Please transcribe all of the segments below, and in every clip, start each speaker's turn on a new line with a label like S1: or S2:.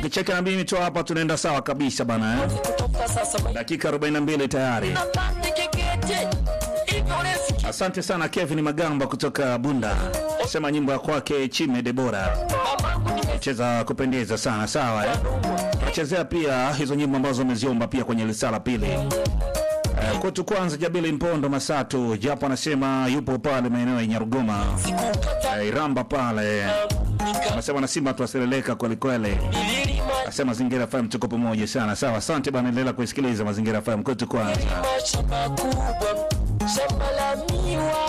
S1: Ukicheka na mimi tu hapa tunaenda sawa kabisa bana eh?
S2: kutoka sasa maisha
S1: Dakika 42 tayari.
S2: napande kekete hivyo lesi
S1: Asante sana Kevin Magamba kutoka Bunda. Sema nyimbo ya kwake Chime Debora.
S2: mamangu nimesikia
S1: Cheza kupendeza sana sawa eh? Tunachezea pia hizo nyimbo ambazo umeziomba pia kwenye risala pili. Eh, kwetu kwanza Jabili Mpondo Masatu japo anasema yupo pale maeneo ya Nyarugoma.
S2: sikukata
S1: Eh, Iramba pale. Anasema na Simba tuaseleleka kweli kweli.
S2: nililima
S1: Asema Mazingira FM tuko pamoja sana. Sawa, asante bana, endelea kuisikiliza Mazingira FM kwetu kwanza.
S2: shamba kubwa shamba la miwa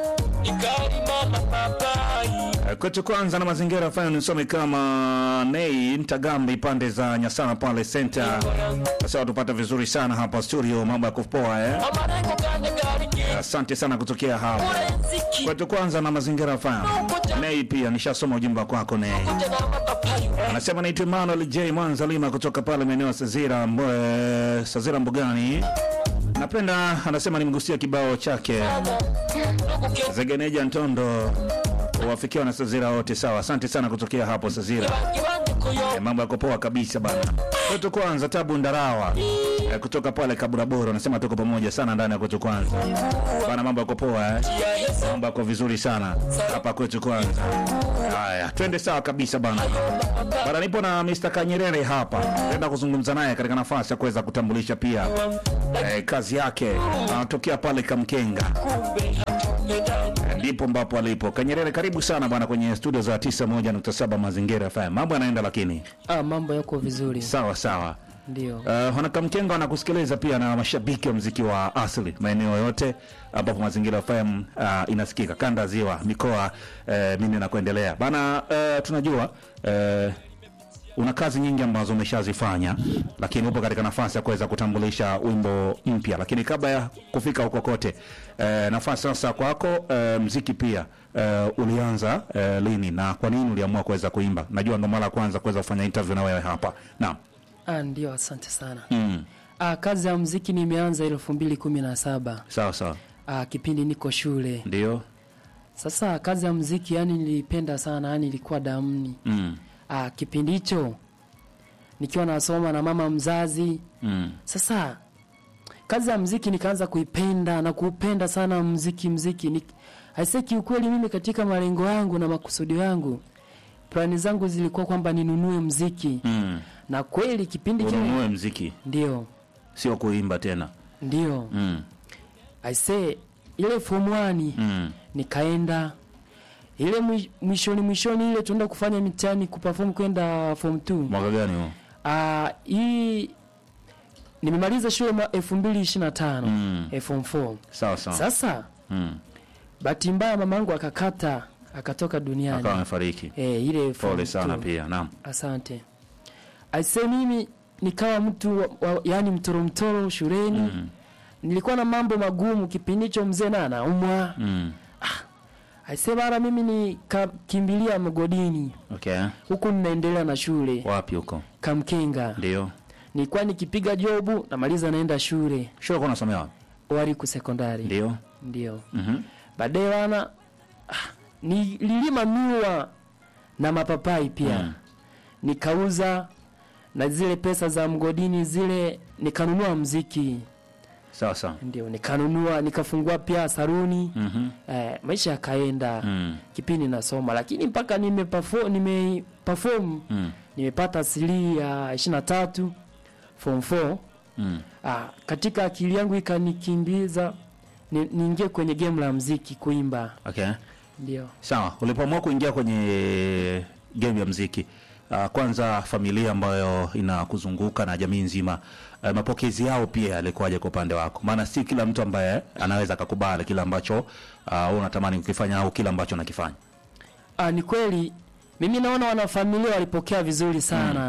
S2: nikalima na papai
S1: Eh, Kwetu kwanza na Mazingira FM nisome kama Nei Ntagambi pande za Nyasana pale center. Sasa tupata vizuri sana hapa studio, mambo ya kupoa eh.
S2: amarengo kanye garige
S1: Asante sana kutokea hapa.
S2: urenziki
S1: Kwetu kwanza na Mazingira FM. Nei pia nishasoma ujumbe kwako Nei.
S2: kuja na mapapai
S1: Anasema naitwa Emmanuel J Mwanza Lima kutoka pale maeneo ya Sazira, Mbo- eh, Sazira Mbugani. Napenda anasema nimgusia kibao chake
S2: ndugu kiongozi
S1: Zegeneja Ntondo wafikiwa na Sazira wote sawa. Asante sana kutokea hapo Sazira.
S2: kiwanje kuyo
S1: Eh, mambo yako poa kabisa bana. Kwetu kwanza Tabu Ndarawa eh, kutoka pale Kaburaboro anasema tuko pamoja sana ndani ya kwetu kwanza bana, mambo yako poa eh?
S2: ya hesa
S1: Mambo yako vizuri sana hapa kwetu kwanza. Haya, twende sawa kabisa bana. Bana, nipo na Mr. Kanyerere hapa, naenda kuzungumza naye katika nafasi ya kuweza kutambulisha pia eh, kazi yake. Anatokea pale Kamkenga,
S2: kumbe hatupendani
S1: ndipo ambapo alipo. Kanyerere, karibu sana bwana kwenye studio za 91.7 Mazingira FM. Mambo yanaenda lakini
S3: Ah, mambo yako vizuri
S1: sawa sawa.
S3: ndio.
S1: Uh, wanakamkenga wanakusikiliza pia na mashabiki wa mziki wa asili maeneo yote ambapo Mazingira FM uh, inasikika kanda ziwa mikoa uh, mimi na kuendelea bana. Uh, tunajua uh, una kazi nyingi ambazo umeshazifanya, lakini upo katika nafasi ya kuweza kutambulisha wimbo mpya. Lakini kabla ya kufika huko kote, uh, nafasi sasa kwako, uh, mziki pia uh, ulianza uh, lini na kwa nini uliamua kuweza kuimba? Najua ndo mara ya kwanza kuweza kufanya interview na wewe hapa. Naam.
S3: Ah, ndio, asante sana.
S1: Mm.
S3: Ah, kazi ya muziki nimeanza elfu mbili kumi na saba
S1: Sawa sawa.
S3: ah, kipindi niko shule.
S1: Ndio.
S3: Sasa kazi ya muziki yani nilipenda sana, yani ilikuwa damni.
S1: Mm.
S3: Ah, kipindi hicho nikiwa nasoma na mama mzazi.
S1: Mm.
S3: Sasa kazi ya muziki nikaanza kuipenda na kuupenda sana muziki muziki. Ni, aisee kiukweli mimi katika malengo yangu na makusudi yangu plani zangu zilikuwa kwamba ninunue muziki
S1: Mm.
S3: na kweli kipindi kile
S1: Ununue mziki
S3: ndio
S1: sio kuimba tena.
S3: ndio
S1: Mm.
S3: aisee ile form 1
S1: Mm.
S3: nikaenda ile mwi- mwishoni mwishoni ile tuenda kufanya mitihani kuperform kwenda form 2
S1: Mwaka gani huo?
S3: ah hii nimemaliza shule mwa 2025
S1: Mm.
S3: eh, form 4
S1: Sawa sawa.
S3: sasa
S1: Mm.
S3: bahati mbaya mamangu akakata akatoka duniani
S1: Akawa amefariki.
S3: eh, ile form
S1: Pole sana
S3: 2.
S1: pia. Naam.
S3: asante aisee mimi nikawa mtu wa, wa, yani mtoro mtoro shuleni
S1: Mm.
S3: nilikuwa na mambo magumu kipindi hicho mzee na anaumwa
S1: Mm.
S3: aisee bara mimi nikakimbilia mgodini
S1: Okay.
S3: huku ninaendelea na shule
S1: Wapi huko?
S3: kamkenga
S1: Ndio.
S3: nilikuwa nikipiga jobu namaliza naenda shule
S1: Shule kwa unasomea wapi?
S3: wariku sekondari
S1: Ndio.
S3: ndio
S1: Mhm.
S3: baadaye wana ah, nililima miwa na mapapai pia
S1: Mm.
S3: nikauza na zile pesa za mgodini zile nikanunua mziki
S1: Sawa sawa.
S3: ndio nikanunua nikafungua pia saruni
S1: Mhm.
S3: eh, maisha yakaenda
S1: Mm.
S3: kipindi nasoma lakini mpaka nimeperform nime perform
S1: Mm.
S3: nimepata asilia ishirini na tatu form 4
S1: Mm.
S3: ah, katika akili yangu ikanikimbiza ni- niingie kwenye game la mziki kuimba
S1: Okay.
S3: ndio
S1: Sawa. Ulipoamua kuingia kwenye game ya mziki Uh, kwanza familia ambayo inakuzunguka na jamii nzima uh, mapokezi yao pia yalikuwaje kwa upande wako? Maana si kila mtu ambaye anaweza akakubali kile ambacho uh, wewe unatamani kukifanya au kile ambacho unakifanya.
S3: ah, ni kweli mimi naona wanafamilia walipokea vizuri sana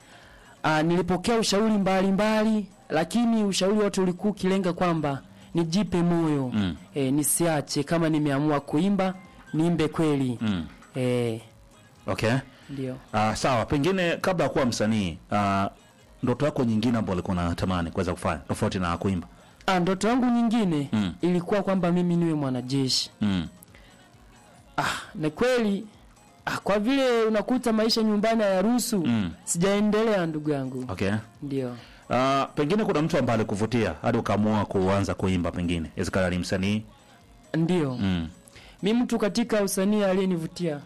S3: ah, nilipokea ushauri mbalimbali mbali, lakini ushauri wote ulikuwa ukilenga kwamba nijipe moyo
S1: Mm.
S3: eh, nisiache kama nimeamua kuimba niimbe kweli
S1: Mm.
S3: eh,
S1: Okay.
S3: ndio
S1: Uh, sawa, pengine kabla ya kuwa msanii uh, ndoto yako nyingine ambayo ulikuwa unatamani kuweza kufanya tofauti na kuimba?
S3: ah, ndoto yangu nyingine
S1: Mm.
S3: ilikuwa kwamba mimi niwe mwanajeshi
S1: Mm.
S3: ah, na kweli Ah, kwa vile unakuta maisha nyumbani hayaruhusu
S1: Mm.
S3: sijaendelea ndugu yangu
S1: Okay.
S3: ndio
S1: Uh, pengine kuna mtu ambaye alikuvutia hadi ukaamua kuanza kuimba pengine. Inawezekana ni msanii.
S3: ndio
S1: Mm.
S3: mi mtu katika usanii aliyenivutia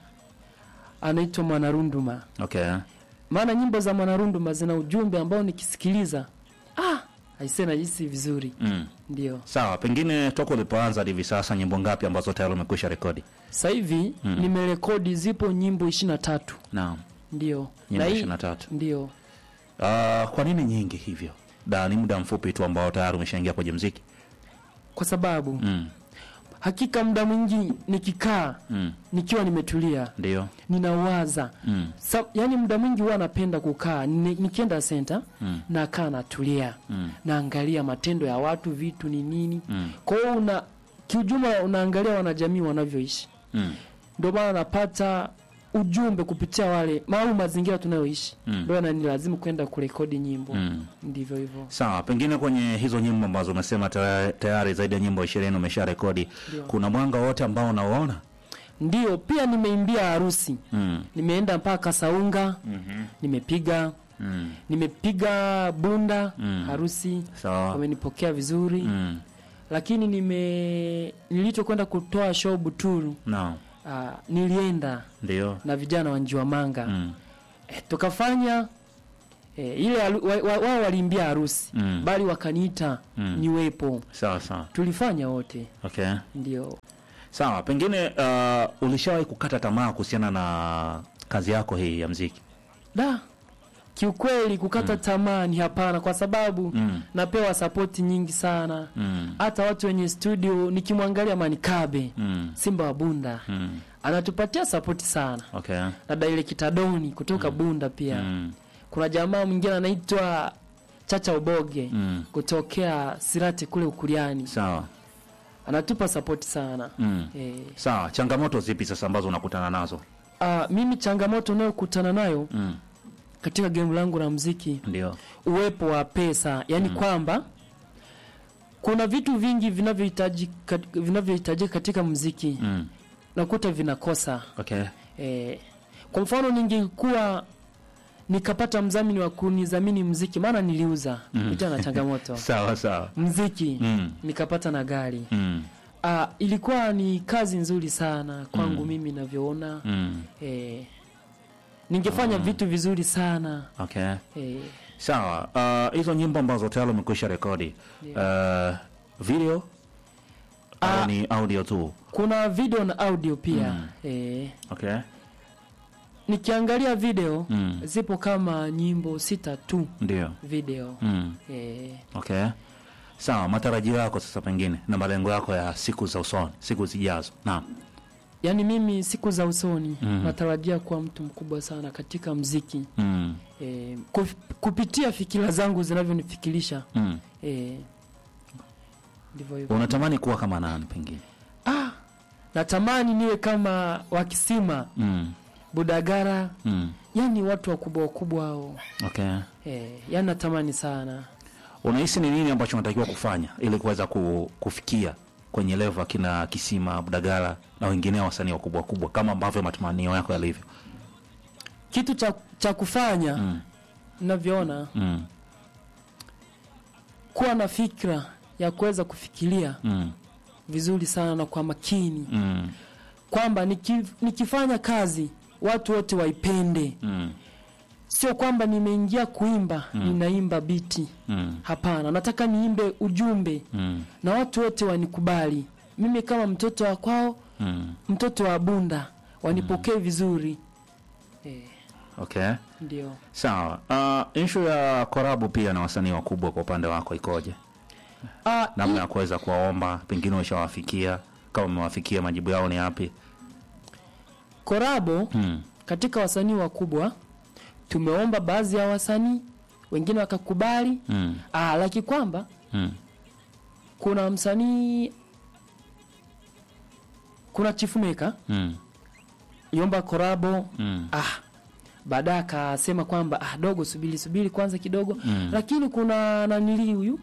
S3: anaitwa mwanarunduma
S1: Okay.
S3: maana nyimbo za mwanarunduma zina ujumbe ambao nikisikiliza ah, aisee najisi vizuri
S1: Mm.
S3: ndio
S1: Sawa, pengine toka ulipoanza hadi hivi sasa nyimbo ngapi ambazo tayari umekwisha rekodi?
S3: sasa hivi
S1: Mm.
S3: nimerekodi zipo nyimbo ishirini na tatu
S1: Naam.
S3: ndio
S1: Nyimbo
S3: Na hii-
S1: 23.
S3: ndio
S1: Uh, kwa nini nyingi hivyo? Da, ni muda mfupi tu ambao tayari umeshaingia kwenye mziki.
S3: kwa sababu
S1: Mm.
S3: hakika muda mwingi nikikaa
S1: Mm.
S3: nikiwa nimetulia
S1: Ndio.
S3: ninawaza
S1: Mm.
S3: Sa, yani muda mwingi huwa napenda kukaa ni, nikienda senta
S1: Mm.
S3: nakaa natulia
S1: Mm.
S3: naangalia matendo ya watu vitu ni nini
S1: Mm.
S3: kwa hiyo una kiujumla unaangalia wanajamii wanavyoishi
S1: Mm.
S3: ndio maana napata ujumbe kupitia wale au mazingira tunayoishi
S1: Mm.
S3: ndio mm. lazimu kwenda kurekodi nyimbo
S1: Mm.
S3: ndivyo hivyo
S1: Sawa, pengine kwenye hizo nyimbo ambazo umesema tayari, tayari zaidi ya nyimbo ishirini umesha rekodi,
S3: Ndio.
S1: kuna mwanga wote ambao unaoona?
S3: ndio pia nimeimbia harusi
S1: Mm.
S3: nimeenda mpaka saunga
S1: Mhm.
S3: nimepiga
S1: Mm.
S3: nimepiga bunda
S1: Mm.
S3: harusi
S1: Sawa.
S3: wamenipokea vizuri
S1: Mm.
S3: lakini nime nilichokwenda kutoa show Buturu
S1: Naam.
S3: uh, nilienda
S1: Ndio.
S3: na vijana wa Njiwamanga
S1: Mm.
S3: eh, tukafanya eh, ile haru- wa- wa- wao waliimbia harusi
S1: Mm.
S3: bali wakaniita
S1: Mm.
S3: niwepo
S1: Sawa sawa.
S3: tulifanya wote
S1: Okay.
S3: ndio
S1: Sawa, pengine uh, ulishawahi kukata tamaa kuhusiana na kazi yako hii ya mziki?
S3: da kiukweli kukata tamaa ni hapana kwa sababu
S1: Mm.
S3: napewa sapoti nyingi sana
S1: Mm.
S3: hata watu wenye studio nikimwangalia Manikabe
S1: Mm.
S3: Simba wa Bunda
S1: Mm.
S3: anatupatia sapoti sana
S1: Okay.
S3: na Daile Kitadoni kutoka Bunda pia
S1: Mm.
S3: kuna jamaa mwingine anaitwa Chacha Uboge
S1: Mm.
S3: kutokea Sirati kule Ukuliani
S1: Sawa.
S3: anatupa sapoti sana
S1: Mm.
S3: eh,
S1: Sawa, changamoto zipi sasa ambazo unakutana nazo?
S3: ah, mimi changamoto unayokutana nayo
S1: Mm.
S3: katika game langu la mziki
S1: Ndio.
S3: uwepo wa pesa yani kwamba kuna vitu vingi vinavyohitaji kat- vinavyohitajika katika mziki
S1: Mm.
S3: nakuta vinakosa
S1: Okay.
S3: eh, kwa mfano ningekuwa nikapata mdhamini wa kunidhamini mziki maana niliuza kupitia na changamoto
S1: Sawa sawa.
S3: mziki
S1: Mm.
S3: nikapata na gari
S1: Mm.
S3: ah, ilikuwa ni kazi nzuri sana kwangu mimi navyoona
S1: Mm.
S3: eh, ningefanya vitu vizuri sana
S1: Okay.
S3: eh,
S1: Sawa. Uh, hizo nyimbo ambazo tayari umekwisha rekodi. Uh, video
S3: Ah.
S1: au ni audio tu?
S3: kuna video na audio pia eh,
S1: Okay.
S3: nikiangalia video
S1: Mm.
S3: zipo kama nyimbo sita tu
S1: Ndio.
S3: video
S1: Mm.
S3: eh,
S1: Okay. Sawa, matarajio yako sasa pengine na malengo yako ya siku za usoni, siku zijazo. Naam.
S3: yaani mimi siku za usoni
S1: Mhm.
S3: natarajia kuwa mtu mkubwa sana katika mziki
S1: Mm.
S3: eh, kuf- kupitia fikira zangu zinavyonifikirisha
S1: Mm.
S3: eh, ndivyo hivyo
S1: Unatamani kuwa kama nani pengine?
S3: ah, natamani niwe kama wakisima
S1: Mm.
S3: budagara
S1: Mm.
S3: yani watu wakubwa wakubwa hao
S1: Okay.
S3: eh, yani natamani sana
S1: Unahisi ni nini ambacho unatakiwa kufanya ili kuweza ku, kufikia kwenye level akina Kisima, Budagala na wengineo wasanii wakubwa wakubwa kama ambavyo matamanio yako yalivyo?
S3: kitu cha, cha kufanya
S1: Mm.
S3: navyoona
S1: Mm.
S3: kuwa na fikra ya kuweza kufikiria
S1: Mm.
S3: vizuri sana na kwa makini
S1: Mm.
S3: kwamba niki, nikifanya kazi watu wote waipende
S1: Mm.
S3: sio kwamba nimeingia kuimba ninaimba biti
S1: Mm.
S3: hapana nataka niimbe ujumbe
S1: Mm.
S3: na watu wote wanikubali mimi kama mtoto wa kwao
S1: Mm.
S3: mtoto wa bunda wanipokee vizuri eh,
S1: Okay.
S3: ndio
S1: Sawa. Uh, issue ya korabu pia na wasanii wakubwa kwa upande wako ikoje?
S3: ah,
S1: Namna ya kuweza kuwaomba, pengine ushawafikia, kama umewafikia majibu yao ni yapi?
S3: korabo
S1: Mm.
S3: katika wasanii wakubwa tumeomba baadhi ya wasanii wengine wakakubali
S1: Mm.
S3: ah, laki kwamba
S1: Mm.
S3: kuna msanii kuna chifumeka
S1: Mm.
S3: yomba korabo
S1: Mm.
S3: ah baadaye akasema kwamba ah, dogo subiri subiri kwanza kidogo
S1: Mm.
S3: lakini kuna nanili huyu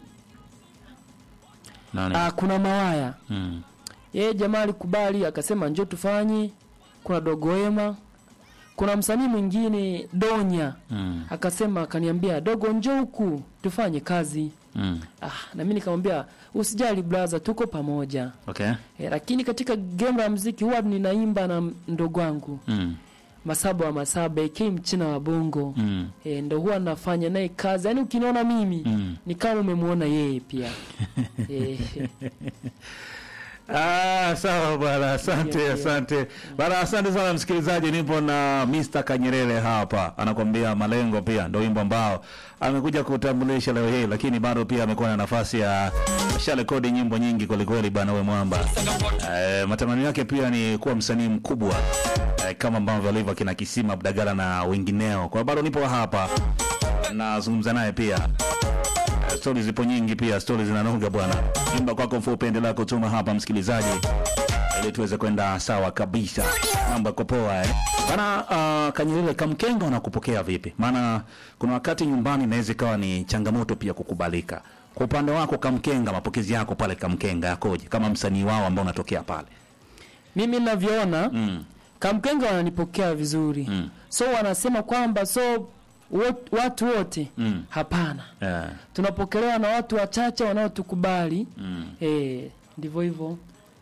S1: Nani?
S3: ah, kuna mawaya
S1: Mm.
S3: yeye jamaa alikubali akasema njoo tufanye kuna dogoema kuna msanii mwingine Donya
S1: Mm.
S3: akasema akaniambia dogo njoo huku tufanye kazi
S1: Mm.
S3: ah, na mimi nikamwambia usijali brother tuko pamoja
S1: Okay.
S3: e, lakini katika game la mziki huwa ninaimba na mdogo wangu
S1: Mm.
S3: masaba wa masaba AK mchina wa bongo
S1: Mm.
S3: e, ndo huwa nafanya naye kazi yaani ukiniona mimi
S1: Mm.
S3: ni kama umemwona yeye pia e,
S1: Ah, sawa bwana, asante
S3: Ndio, ndio.
S1: asante bwana, asante sana msikilizaji. Nipo na Mr. Kanyerere hapa, anakwambia malengo, pia ndio wimbo ambao amekuja kutambulisha leo hii, lakini bado pia amekuwa na nafasi ya asharekodi nyimbo nyingi kwelikweli bwana, we mwamba. Eh, matamanio yake pia ni kuwa msanii mkubwa eh, kama ambavyo alivyo kina Kisima Abdagala na wengineo. Kwa hiyo bado nipo hapa nazungumza naye pia Eh, stori zipo nyingi pia, stori zinanoga bwana. Imba kwako mfupi, endelea kutuma hapa msikilizaji, ili tuweze kwenda sawa kabisa. Mambo yako poa eh bana. Uh, Kanyelele, kamkenga unakupokea vipi? Maana kuna wakati nyumbani inaweza ikawa ni changamoto pia kukubalika. Kwa upande wako Kamkenga, mapokezi yako pale Kamkenga yakoje, kama msanii wao ambao unatokea pale?
S3: mimi ninavyoona
S1: Mm.
S3: Kamkenga wananipokea vizuri
S1: Mm.
S3: so wanasema kwamba so wot, watu wote
S1: Mm.
S3: hapana
S1: Eh,
S3: tunapokelewa na watu wachache wanaotukubali
S1: mm.
S3: eh, ndivyo hivyo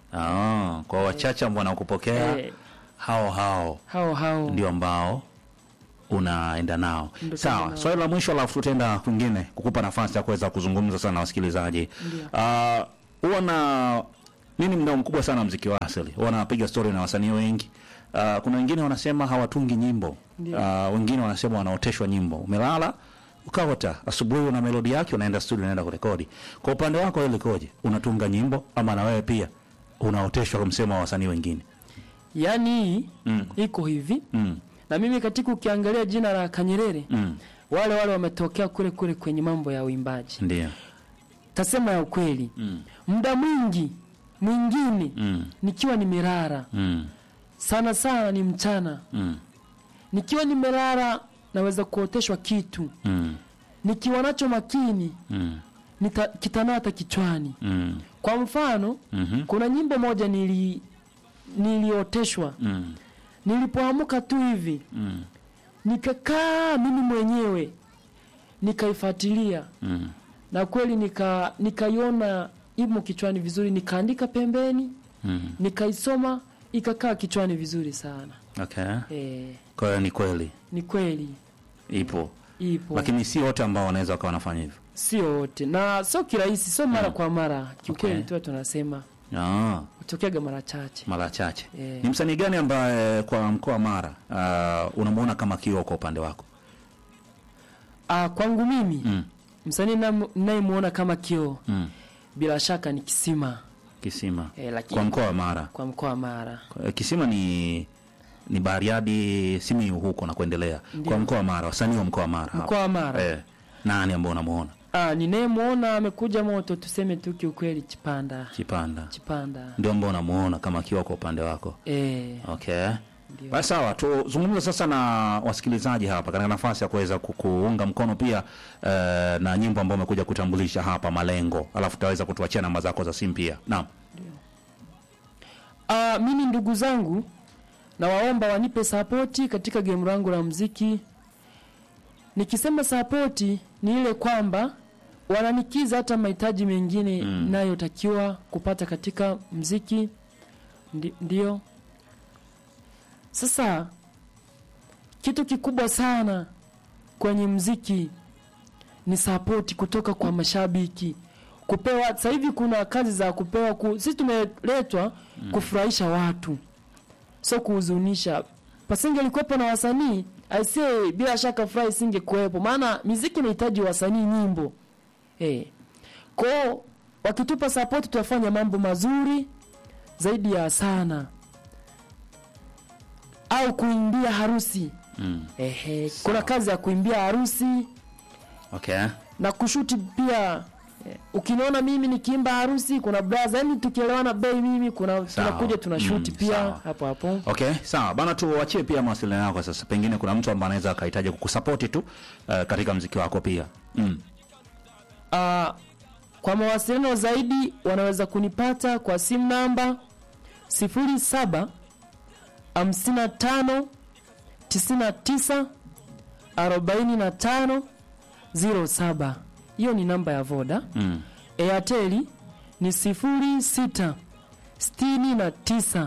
S1: Ah, kwa wachache ambao wanakupokea
S3: eh,
S1: hao hao
S3: hao hao
S1: ndio ambao unaenda nao.
S3: Ndio
S1: Sawa,
S3: tunaenda nao.
S1: swali la mwisho, alafu tutaenda kwingine kukupa nafasi ya kuweza kuzungumza sana na wasikilizaji. Ah, huwa na nini, mdao mkubwa sana wa mziki wa asili, huwa napiga story na wasanii wengi. Ah, kuna wengine wanasema hawatungi nyimbo,
S3: Ndio.
S1: Ah, wengine wanasema wanaoteshwa nyimbo. Umelala ukaota, asubuhi una melodi yake, unaenda studio, unaenda kurekodi. Kwa upande wako wewe likoje? Unatunga nyimbo ama na wewe pia unaoteshwa, kumsema wa wasanii wengine?
S3: yaani hii
S1: Mm.
S3: iko hivi
S1: Mm.
S3: na mimi katika ukiangalia jina la Kanyerere
S1: Mm.
S3: wale wale wametokea kule kule kwenye mambo ya uimbaji
S1: Ndio.
S3: tasema ya ukweli
S1: Mm.
S3: muda mwingi mwingine
S1: Mm.
S3: nikiwa nimelala
S1: Mm.
S3: sana sana ni mchana
S1: Mm.
S3: nikiwa nimelala naweza kuoteshwa kitu
S1: Mm.
S3: nikiwa nacho makini
S1: Mm.
S3: nita, kitanata kichwani
S1: Mm.
S3: kwa mfano
S1: Mhm.
S3: kuna nyimbo moja nili nilioteshwa
S1: Mm.
S3: nilipoamka tu hivi
S1: Mm.
S3: nikakaa mimi mwenyewe nikaifuatilia
S1: Mm.
S3: na kweli nika nikaiona imo kichwani vizuri nikaandika pembeni
S1: Mm.
S3: nikaisoma ikakaa kichwani vizuri sana
S1: Okay.
S3: e,
S1: Kwa hiyo ni kweli
S3: ni kweli
S1: ipo,
S3: ipo
S1: lakini si wote ambao wanaweza wakawa wanafanya hivyo.
S3: sio wote na sio kirahisi sio mara kwa mara kiukweli
S1: Okay.
S3: tu tunasema
S1: Ah,
S3: utokeaga mara chache
S1: mara chache.
S3: Eh.
S1: Ni msanii gani ambaye kwa mkoa wa Mara uh, unamuona kama kioo kwa upande wako?
S3: ah, kwangu mimi
S1: Mm.
S3: msanii nam- ninayemuona kama kioo
S1: Mm.
S3: bila shaka ni kisima
S1: Kisima
S3: e, lakini
S1: kwa mkoa wa Mara.
S3: kwa mkoa wa Mara
S1: Kwa- Kisima ni ni Bariadi, Simiyu huko na kuendelea.
S3: Ndio.
S1: Kwa mkoa wa Mara, wasanii wa mkoa wa Mara. hapa.
S3: mkoa wa Mara
S1: Eh, nani ambao unamuona?
S3: ah, ninayemwona amekuja moto tuseme tu kiukweli Chipanda
S1: Kipanda.
S3: Chipanda
S1: Ndio ambao unamuona kama kioo kwa upande wako.
S3: e,
S1: Okay.
S3: ndio.
S1: Basi sawa, tuzungumze sasa na wasikilizaji hapa katika nafasi ya kuweza ku- kuunga mkono pia eh, na nyimbo ambayo umekuja kutambulisha hapa Malengo, alafu utaweza kutuachia namba zako za simu pia. Naam.
S3: Ah, mimi ndugu zangu nawaomba wanipe sapoti katika game langu la mziki. Nikisema sapoti ni ile kwamba wananikiza hata mahitaji mengine
S1: Mm.
S3: nayotakiwa kupata katika mziki. Ndi, ndio sasa kitu kikubwa sana kwenye mziki ni sapoti kutoka kwa mashabiki kupewa. Sasa hivi kuna kazi za kupewa ku, sisi tumeletwa kufurahisha watu, sio kuhuzunisha. Pasingelikuwepo na wasanii aisee, bila shaka furaha isingekuwepo, maana miziki inahitaji wasanii, nyimbo eh. Kwao wakitupa sapoti, tutafanya mambo mazuri zaidi ya sana, au kuimbia harusi
S1: Mm.
S3: ehe. Kuna kazi ya kuimbia harusi
S1: Okay.
S3: na kushuti pia eh, ukiniona mimi nikiimba harusi kuna braza yani tukielewana bei mimi kuna
S1: Sawa.
S3: tunakuja tunashuti
S1: Mm,
S3: pia
S1: sawa.
S3: hapo hapo
S1: Okay, sawa bana, tuachie pia mawasiliano yako sasa. Pengine kuna mtu ambaye anaweza akahitaji kukusapoti tu uh, katika mziki wako pia. Mm.
S3: Ah, kwa mawasiliano zaidi wanaweza kunipata kwa simu namba 07 55 99 45 07. Hiyo ni namba ya Voda.
S1: Mm.
S3: Airtel ni 06 69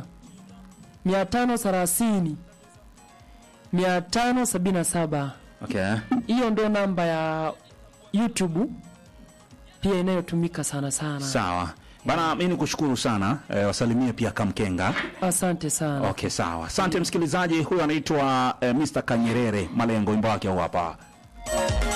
S3: 530 577.
S1: Okay.
S3: Hiyo ndo namba ya YouTube pia inayotumika sana sana.
S1: Sawa. Bana, mimi nikushukuru sana eh, wasalimie pia Kamkenga.
S3: Asante sana.
S1: Okay, sawa. Asante msikilizaji, huyu anaitwa eh, Mr. Kanyerere Malengo, wimbo wake huu hapa.